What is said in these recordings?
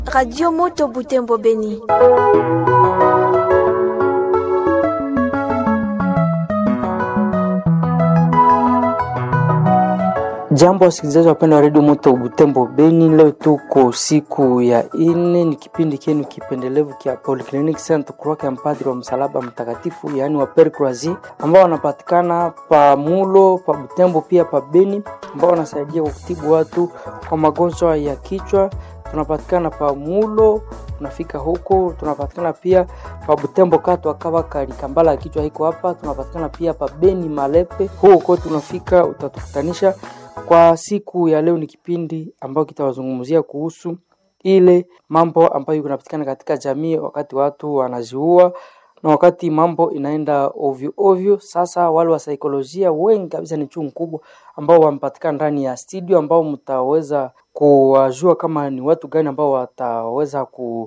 Radio Moto Butembo Beni. Jambo wasikilizaji wapenda wa redio Moto Butembo Beni, leo tuko siku ya ine, ni kipindi kenu kipendelevu kia Polyclinic Saint Croix ya mpadri wa msalaba mtakatifu, yaani wa Pere Croisi, ambao wanapatikana pa Mulo, pa Butembo pia pa Beni, ambao wanasaidia kwa kutibu watu kwa magonjwa ya kichwa. Tunapatikana pa Mulo, tunafika huko. Tunapatikana pia pa Butembo katu akawa kalikambala ya kichwa iko hapa. Tunapatikana pia pa Beni Malepe, huko tunafika, utatukutanisha kwa siku ya leo ni kipindi ambayo kitawazungumzia kuhusu ile mambo ambayo kunapatikana katika jamii wakati watu wanaziua na wakati mambo inaenda ovyo ovyo. Sasa wale wa saikolojia wengi kabisa ni chungu kubwa ambao wamepatikana ndani ya studio, ambao mtaweza kuwajua kama ni watu gani ambao wataweza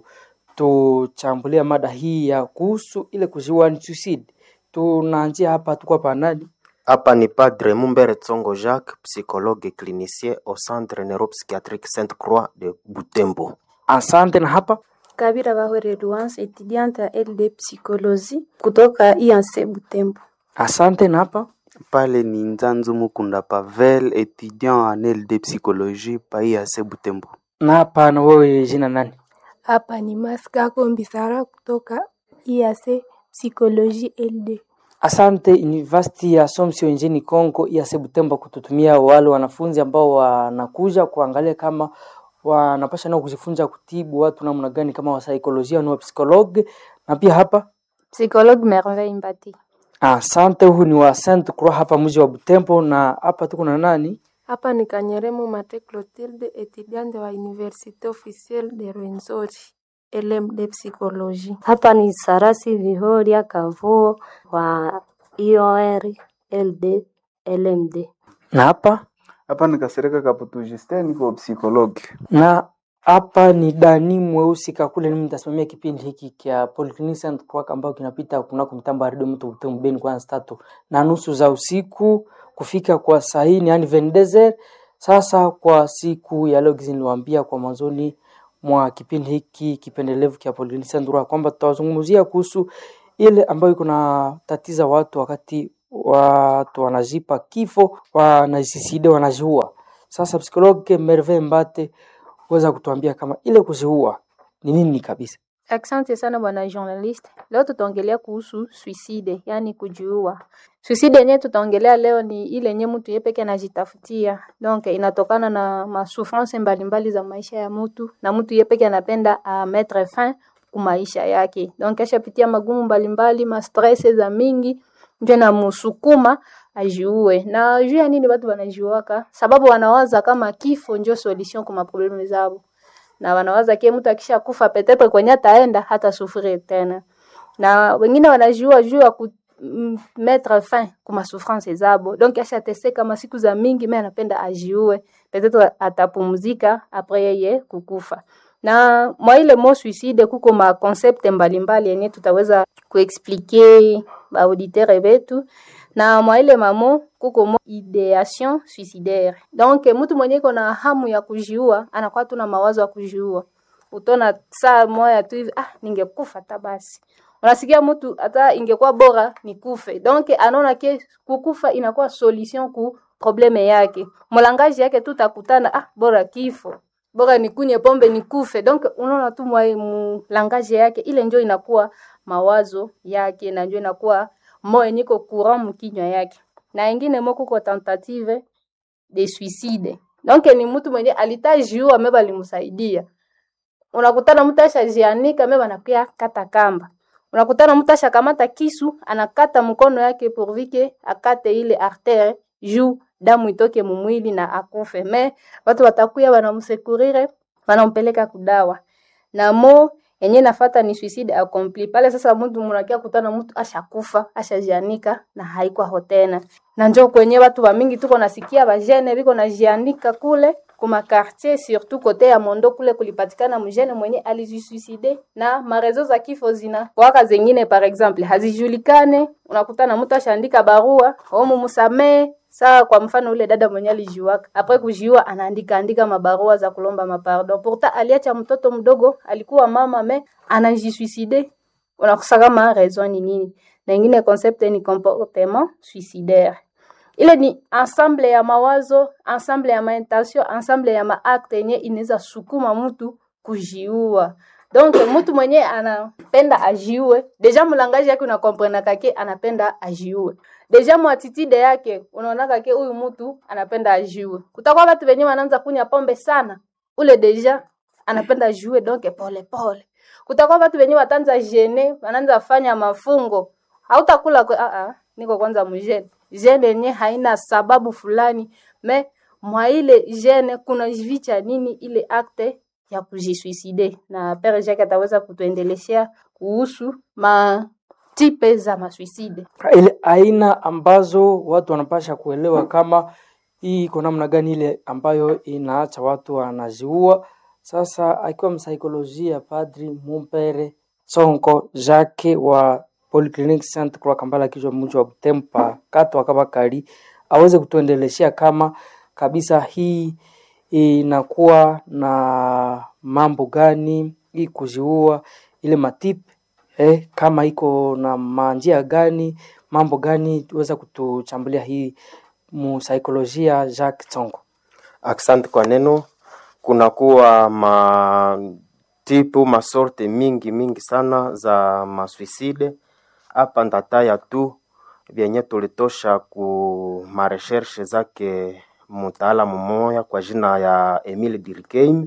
kutuchambulia mada hii ya kuhusu ile kuziua ni suicide. Tunaanzia hapa, tuko hapa nani Hapa ni Padre Mumbere Tsongo Jacques, psychologue clinicien au Centre Neuropsychiatrique Sainte Croix de Butembo. Asante. Na hapa Kabira Bahwere Luance, étudiante à LD Psychologie kutoka IANC Butembo. asante. Na hapa pale ni Nzanzu Mukunda Pavel, étudiant en LD psychologie pa IAC Butembo. na hapa, na wewe jina nani? Hapa ni Maska Kombisara kutoka IAC Psychologie LD. Asante University ya Assumption nchini Kongo ya Butembo kututumia wale wanafunzi ambao wanakuja kuangalia kama wanapasha nao kujifunza kutibu watu namna gani kama wa saikolojia na wa psikologe. Na pia hapa Psychologue Merveille Mbati. asante, huu ni wa Saint Croix hapa mji wa Butembo, na hapa tuko na nani? Hapa ni Kanyeremo Mate Clotilde, étudiante wa Université officielle de Rwenzori, LMD Psychologie. Hapa ni Sarasi Vihoria Kavuo wa IOR LD LMD. Na hapa Hapa ni Kasereka Kaputu Justin, niko psychologue. na hapa ni Dani Mweusi Kakule, mimi nitasimamia kipindi hiki kia Polyclinic Saint Croix ambayo kinapita kunako mtambo wa redio mtu Butembo Beni kwanza tatu na nusu za usiku kufika kwa saa hii ni yani vendezer. Sasa kwa siku ya leo gizi niliwaambia kwa mwanzoni mwa kipindi hiki kipendelevu kia Polyclinic Saint Croix kwamba tutawazungumzia kuhusu ile ambayo iko na tatiza watu wakati watu wanajipa kifo, wanajiside, wanajiua. Sasa psikologe Merveille Mbate weza kutuambia kama ile kuziua ni nini kabisa. Asante sana bwana journalist. Leo tutaongelea kuhusu suicide, yani kujiua. Suicide yenyewe tutaongelea leo ni ile yenyewe mtu yeye peke anajitafutia. Donc inatokana na masouffrance mbalimbali za maisha ya mtu na mtu yeye peke anapenda a mettre fin ku maisha yake. Donc ashapitia magumu mbalimbali, ma stress za mingi ndio na musukuma ajiue. Na juu ya nini watu wanajiuaka? Sababu wanawaza kama kifo ndio solution kwa maproblemu zao na wanawaza kie mtu akisha kufa petepe kwenye ataenda hata sufiri tena, na wengine wanajiua juu ya ku m- mettre fin kuma souffrance zabo, donc ashateseka masiku za mingi, mimi anapenda ajiue, peut-être atapumzika apres yeye kukufa. Na mwa ile mo suicide kuko ma concept mbalimbali yenye tutaweza kuexpliquer ba auditeur betu na mwa ile mamo kuko mo ideation suicidaire. Donc mtu mwenye iko na hamu ya kujiua anakuwa tu na mawazo ya kujiua. Utona saa moya tu hivi, ah, ningekufa hata basi. Unasikia mtu hata ingekuwa bora nikufe. Donc anaona ke kukufa inakuwa solution ku probleme yake. Mlangaji yake tu takutana, ah, bora kifo. Bora nikunye pombe nikufe. Donc unaona tu mwa mlangaji yake ile ndio inakuwa mawazo yake na ndio inakuwa moyo niko courant mkinywa yake na ingine mo kuko tentative de suicide donc ni mtu mwenye alitajiua meba alimsaidia unakutana mtu ashajianika meba anakuya kata kamba unakutana mtu ashakamata kisu anakata mkono yake pourvike akate ile artere juu damu itoke mumwili na akufe me watu watakuya wanamsekurire wanampeleka kudawa na mo yenye nafata ni suicide accompli pale. Sasa mtu munakia kutana mtu ashakufa ashajianika na haiko tena, na njo kwenye watu wa mingi tuko nasikia bajene biko najianika kule kuma quartier surtout kote ya Mondo kule kulipatikana mjene mwenye alijisuicide na marezo za kifo zina waka zengine par exemple hazijulikane. Unakutana mtu ashaandika barua omu musamee saa kwa mfano ule dada mwenye alijiwaka apres kujiua anaandika andika mabarua za kulomba mapardon pourtant aliacha mtoto mdogo alikuwa mama me anajisuicide unakosa kama raison ni nini na ingine concept ni comportement suicidaire ile ni ensemble ya mawazo ensemble ya maintention ensemble ya maakte yenye inaweza sukuma mtu kujiua donc mtu mwenye anapenda ajiue deja mulangaji yake unakomprena kake anapenda ajiue deja mwatitide yake unaona kake huyu mtu anapenda ajiue kutakuwa watu wenye wanaanza kunya pombe sana ule deja anapenda ajiue donc pole pole kutakuwa watu wenye watanza jene wanaanza fanya mafungo hautakula kwe, ah, ah, niko kwanza mjene jene yenye haina sababu fulani me mwa ile jene kuna vicha nini ile akte ya kujisuicide na pere Jacques ataweza kutuendeleshea kuhusu matipe za masuicide ile aina ambazo watu wanapasha kuelewa kama hii iko namna gani ile ambayo inaacha watu wanaziua. Sasa akiwa msaikolojia Padri Mumpere Tsonko Jacques wa Polyclinic Saint Croix Kambala kichwa mji wa Butempa kato akabakari aweze kutuendeleshea kama kabisa hii inakuwa na mambo gani hii kuziua ile matipe eh, kama iko na manjia gani mambo gani tuweza kutuchambulia hii musaikolojia Jacques Tsongo. Asante kwa neno. Kunakuwa matipu masorte mingi mingi sana za maswiside hapa ndataya tu vyenye tulitosha ku mareshershe zake mtaalamu mmoja kwa jina ya Emile Durkheim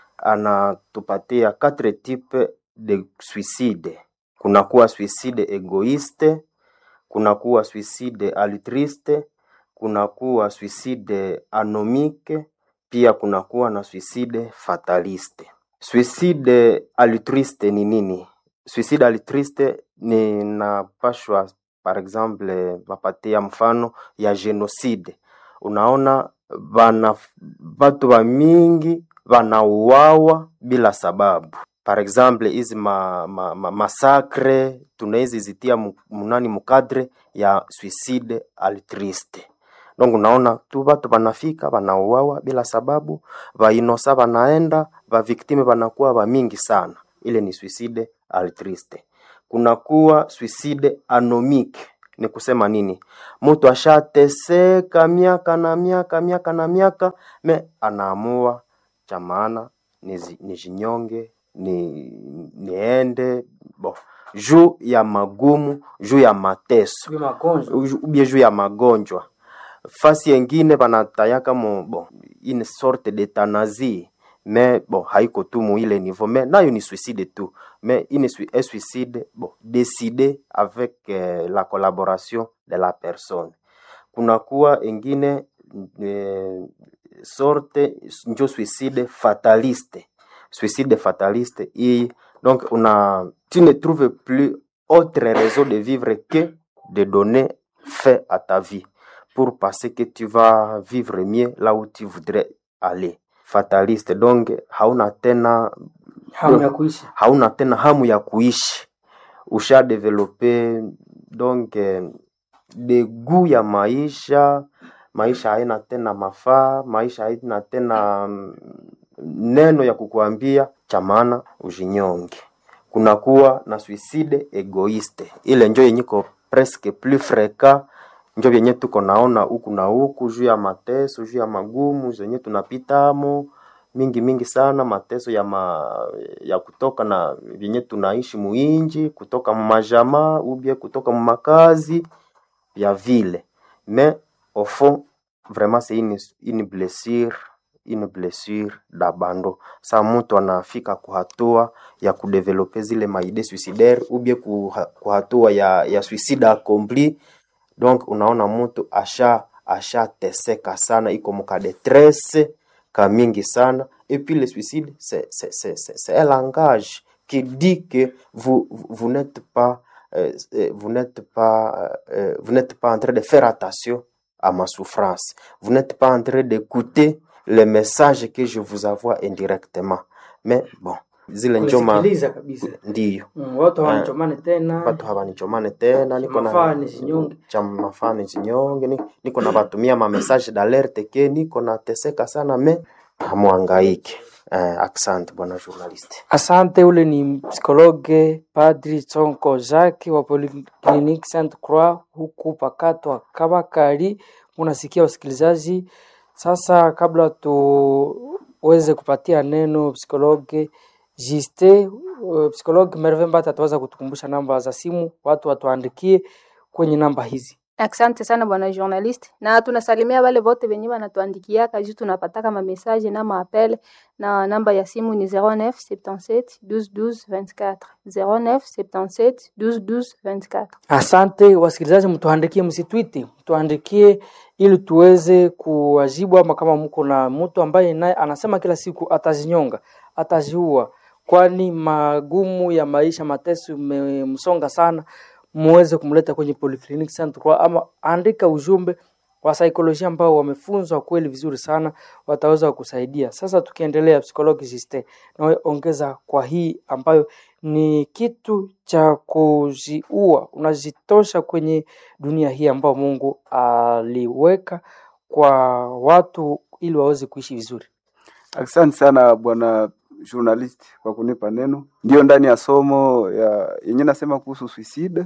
anatupatia quatre types de suicide. Kunakuwa suicide egoiste, kunakuwa suicide altruiste, kunakuwa suicide anomique, pia kunakuwa na suicide fataliste. Suicide altruiste ni nini? Suicide altruiste ni napashwa par exemple vapatia mfano ya genocide. Unaona bana batu ba mingi banauawa bila sababu. Par exemple hizi ma, ma, ma, masakre tunawezi zitia mu- munani mukadre ya suicide altruiste. Donc unaona tu batu banafika banauawa bila sababu, bainosa banaenda, baviktime banakuwa ba mingi sana. Ile ni suicide altruiste. Kunakuwa suicide anomique. Ni kusema nini? Mtu ashateseka miaka na miaka miaka na miaka, me anaamua cha maana nizi- nijinyonge ni niende bo juu ya magumu juu ya mateso Uju- ubie juu ya magonjwa fasi yengine banatayaka mo bon une sorte d'euthanasie mais bon haiko tu mu ile niveau mais nayo ni suicide tu mais une sui- un suicide bon décidé avec euh, la collaboration de la personne kunakuwa ingine eh, sorte njo suicide fataliste suicide fataliste hii donc una tu ne trouves plus autre raison de vivre que de donner fin à ta vie pour penser que tu vas vivre mieux là où tu voudrais aller fataliste donc hauna tena Hamu ya kuishi. hauna tena hamu ya kuishi usha develope donc eh, degu ya maisha maisha haina tena mafaa maisha haina tena mm, neno ya kukuambia cha maana ujinyonge kunakuwa na suicide egoiste ile njo yenyiko presque plus fréquent njo vyenye tuko naona huku na huku juu ya mateso juu ya magumu zenye tunapitamo mingi mingi sana mateso ya ma, ya kutoka na vyenye tunaishi muinji kutoka mumajamaa ubie kutoka mumakazi vya vile mais au fond vraiment c'est une, une blessure une blessure d'abandon sa mtu anafika kuhatua ya kudevelope zile maide suicidaire ubie kuha- kuhatua ya, ya suicide accompli donc unaona mtu asha ashateseka sana iko muka detresse ka mingi sana et puis le suicide c'est c'est c'est c'est c'est un langage qui dit que vous vous vous n'êtes pas euh, euh, vous n'êtes pas euh, vous n'êtes pas en train de faire attention à ma souffrance vous n'êtes pas en train d'écouter les messages que je vous envoie indirectement mais bon zile njoma Kusikiliza kabisa ndiyo mm, watu hawanichomane tena watu hawanichomane tena niko na Mafaa nisinyonge. cha mafaa nisinyonge ni- niko na batumia ma message d'alerte ke niko nateseka sana me hamwangaike eh, asante bwana journalist Asante, ule ni psikologe Padri Tsonko Jacques wa Polyclinique Sainte Croix huku Pakato Kabakari. Unasikia wasikilizaji. Sasa kabla tuweze kupatia neno psikologe Juste, uh, psikologe Merve Mbata ataweza kutukumbusha namba za simu, watu watuandikie kwenye namba hizi. Asante sana bwana journalist, na tunasalimia wale wote wenye wanatuandikiaka juu tunapataka ma message na maapele, na namba ya simu ni 09 77 12 12 24 09 77 12 12 24. Asante wasikilizaji, mtuandikie, msitwiti, mtuandikie ili tuweze kuwajibu, ama kama mko na mtu ambaye naye anasema kila siku atazinyonga, ataziua, kwani magumu ya maisha, mateso imemsonga sana, muweze kumleta kwenye Polyclinic Sainte Croix, ama andika ujumbe wa saikolojia ambao wamefunzwa kweli vizuri sana, wataweza kusaidia. Sasa tukiendelea, psychologist nawe ongeza kwa hii ambayo ni kitu cha kujiua, unajitosha kwenye dunia hii ambayo Mungu aliweka kwa watu ili waweze kuishi vizuri. Asante sana bwana journalist kwa kunipa neno. Ndio ndani ya somo ya yenye nasema kuhusu suicide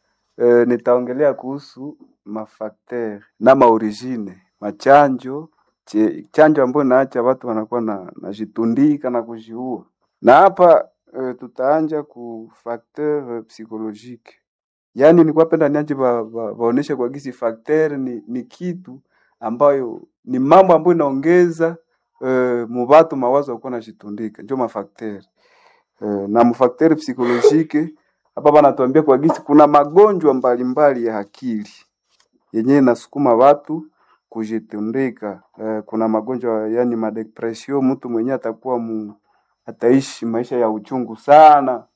e, nitaongelea kuhusu mafakter na maorigine machanjo che, chanjo ambayo inaacha watu wanakuwa na najitundika na kujiua, na hapa e, tutaanja ku facteur psychologique, yaani nilikuwa penda niache ba, ba, baoneshe kwa gisi facteur ni, ni kitu ambayo ni mambo ambayo inaongeza uh, mubatu mawazo yakuwa najitundika njo mafakteri uh, na mfakteri psikolojike hapa banatuambia kwa gisi kuna magonjwa mbalimbali ya akili yenyewe inasukuma watu kujitundika. Uh, kuna magonjwa yani madepression, mtu mwenyewe atakuwa mu, ataishi maisha ya uchungu sana,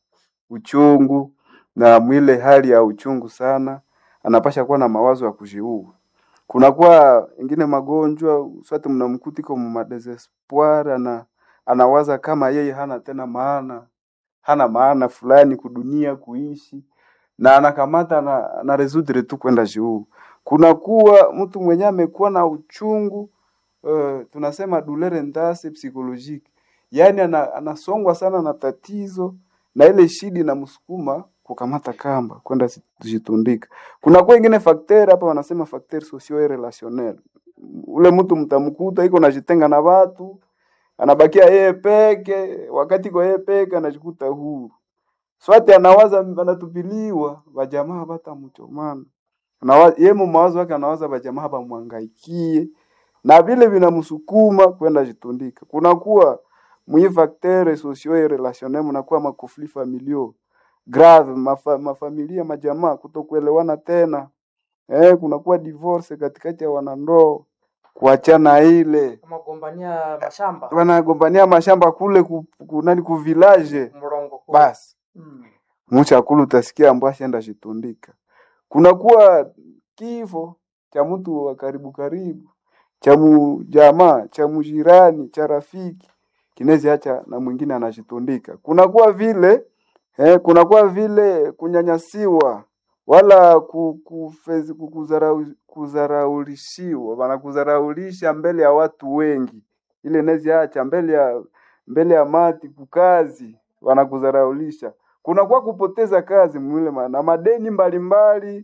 uchungu na mwile hali ya uchungu sana, anapasha kuwa na mawazo ya kujiua kunakuwa ingine magonjwa swati mnamkuta iko mu madesespoir ana anawaza kama yeye hana tena maana hana maana fulani kudunia kuishi na anakamata na, na resudre tu kwenda juu. Kunakuwa mtu mwenye amekuwa na uchungu uh, tunasema douleur ndase psychologique, yaani ana, anasongwa sana na tatizo na ile shida inamsukuma kukamata kamba kwenda kujitundika. Kuna kwa ingine facteur hapa wanasema facteur socio relationnel. Ule mtu mtamkuta iko najitenga na watu, anabakia yeye peke, wakati kwa yeye peke anajikuta huru. Swati anawaza anatupiliwa, wajamaa batamchomana. Na yeye mawazo yake anawaza wajamaa bamwangaikie na vile vinamsukuma kwenda jitundika. Kuna kuwa mwi facteur socio relationnel mnakuwa makofli familiaux grave mafa, mafamilia majamaa kutokuelewana tena eh, kunakuwa divorce katikati ya wanandoa, kuachana ile Magombania mashamba wanagombania mashamba kule ku, ku, nani ku village mrongo kule. basi Mm. mchakulu utasikia ambaye ashaenda shitundika. Kunakuwa kifo cha mtu wa karibu karibu, cha jamaa, cha mjirani, cha rafiki kinezi acha na mwingine anashitundika. Kunakuwa vile eh, kunakuwa vile kunyanyasiwa wala ku- kufezi- kukuzarau- kuzaraulishiwa, wanakuzaraulisha mbele ya watu wengi, ile nezi acha mbele ya mbele ya mati kukazi, wanakuzaraulisha. Kunakuwa kupoteza kazi mwile ma- na madeni mbalimbali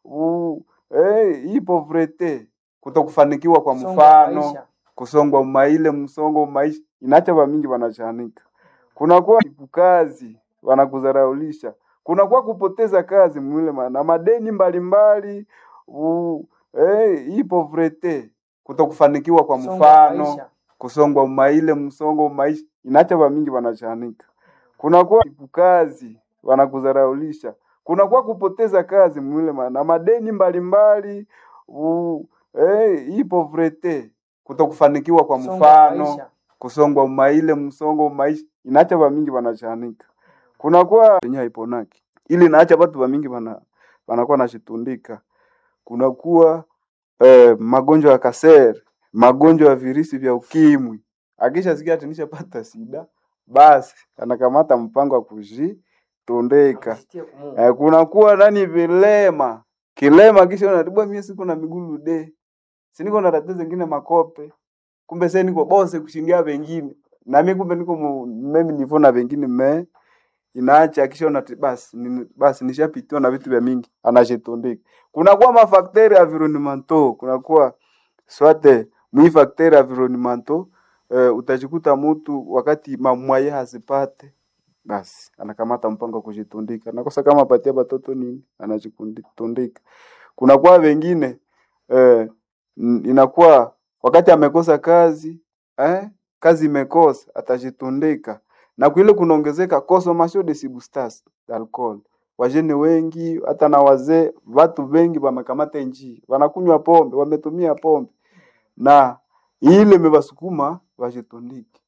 u, eh, hii povrete kutokufanikiwa kwa Msongo wa mfano maisha. kusongwa maile msongo wa maisha inacha vamingi wanachanika kunakuwa kazi wanakuzaraulisha kunakuwa kupoteza kazi mwile ma- na madeni mbalimbali u, eh, hii povrete kutokufanikiwa kwa Msongo wa mfano maisha. kusongwa maile msongo wa maisha inacha vamingi wanachanika kunakuwa kazi wanakuzaraulisha kunakuwa kupoteza kazi mwile ma- na madeni mbalimbali u, eh, hii povrete kutokufanikiwa kwa Msongo wa mfano maisha. kusongwa maile msongo wa maisha inaacha vamingi wanachanika kunakuwa yenye haiponaki ili naacha watu vamingi wana wanakuwa nashitundika kunakuwa eh, magonjwa ya kasere magonjwa ya virusi vya ukimwi akisha sikia ati nishapata sida basi anakamata mpango wa kujitondeka. Eh, kunakuwa nani vilema kilema, kisha unatibwa mie siku na migulu de siniko na tatizo zingine makope, kumbe sasa niko bose kushindia wengine na mimi kumbe niko mu- mimi nivo na wengine me inaacha kisha unati basi ni, basi nishapitiwa na vitu vya mingi anajitundika. Kunakuwa mafakteri environnementaux, kunakuwa swate mwi fakteri environnementaux eh, utajikuta mtu wakati mamwaye hazipate basi anakamata mpango wa kujitundika, nakosa kama apatia batoto nini, anajitundika. Kunakuwa wengine eh, n- inakuwa wakati amekosa kazi eh, kazi imekosa atajitundika, na kwile kunaongezeka consommation de substances d'alcool. Wajene wengi hata na wazee, watu wengi wamekamata njii, wanakunywa pombe, wametumia pombe, na ile imewasukuma wajitundike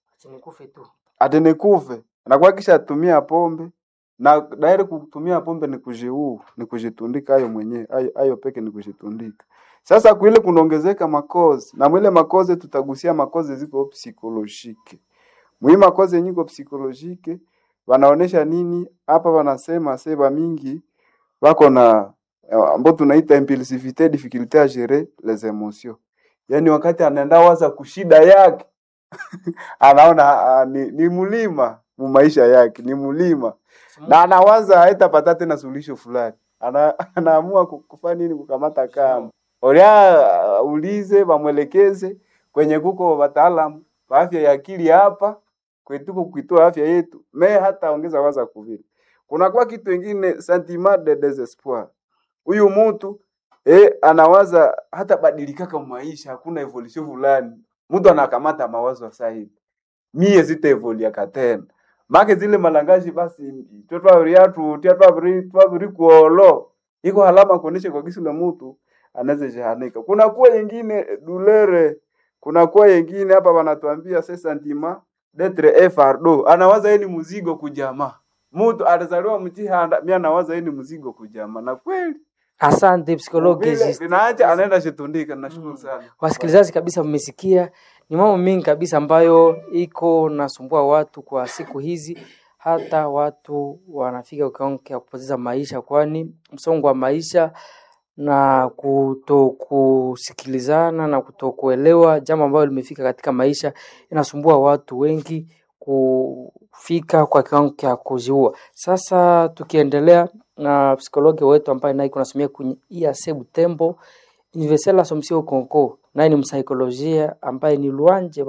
ati nikufe anakuwa kisha atumia pombe na dairi kutumia pombe ni kujiuu ni kujitundika ayo mwenyewe ayo, ayo peke ni kujitundika sasa kuile kunaongezeka makozi na mwile makozi tutagusia makozi ziko psikolojike mwi makozi yenye iko psikolojike wanaonesha nini hapa wanasema seba mingi wako na eh, ambao tunaita impulsivite difficulté à gérer les émotions yaani wakati anaenda waza kushida yake anaona ah, ni, ni mlima mu maisha yake ni mlima na anawaza haitapata tena suluhisho fulani ana, anaamua ku- kufanya nini kukamata kama olia uh, ulize wamwelekeze kwenye kuko wataalamu wa afya ya akili hapa kwetuko kuitoa afya yetu me hata ongeza waza kuvile kunakuwa kitu ingine sentiment de desespoir huyu mtu eh, anawaza hata badilikaka maisha hakuna evolution fulani mtu anakamata mawazo sasa hivi mie sitaevoliaka tena make zile malangaji basi twetwaviriatu twaviri kuolo iko halama kuonesha kwa kisi la mtu anaweza jahanika kuna kuwa yengine dulere kuna kuwa yengine hapa wanatuambia se sentiment d'etre un fardeau anawaza yeye ni mzigo kujamaa mtu alizaliwa mtihanda mi anawaza yeye ni mzigo kujamaa na kweli Asante psikologi vile Justin. vinaacha anaenda shitundika nashukuru sana Wasikilizaji kabisa, mmesikia ni mambo mengi kabisa ambayo iko nasumbua watu kwa siku hizi, hata watu wanafika kiwango cha kupoteza maisha, kwani msongo wa maisha na kutokusikilizana na kutokuelewa jambo ambalo limefika katika maisha inasumbua watu wengi kufika kwa kiwango cha kujiua. Sasa tukiendelea na psikologi wetu ambaye naye kunasomia kwenye IAC Butembo Universel Assumption Conco, naye ni msaikolojia ambaye ni Luanje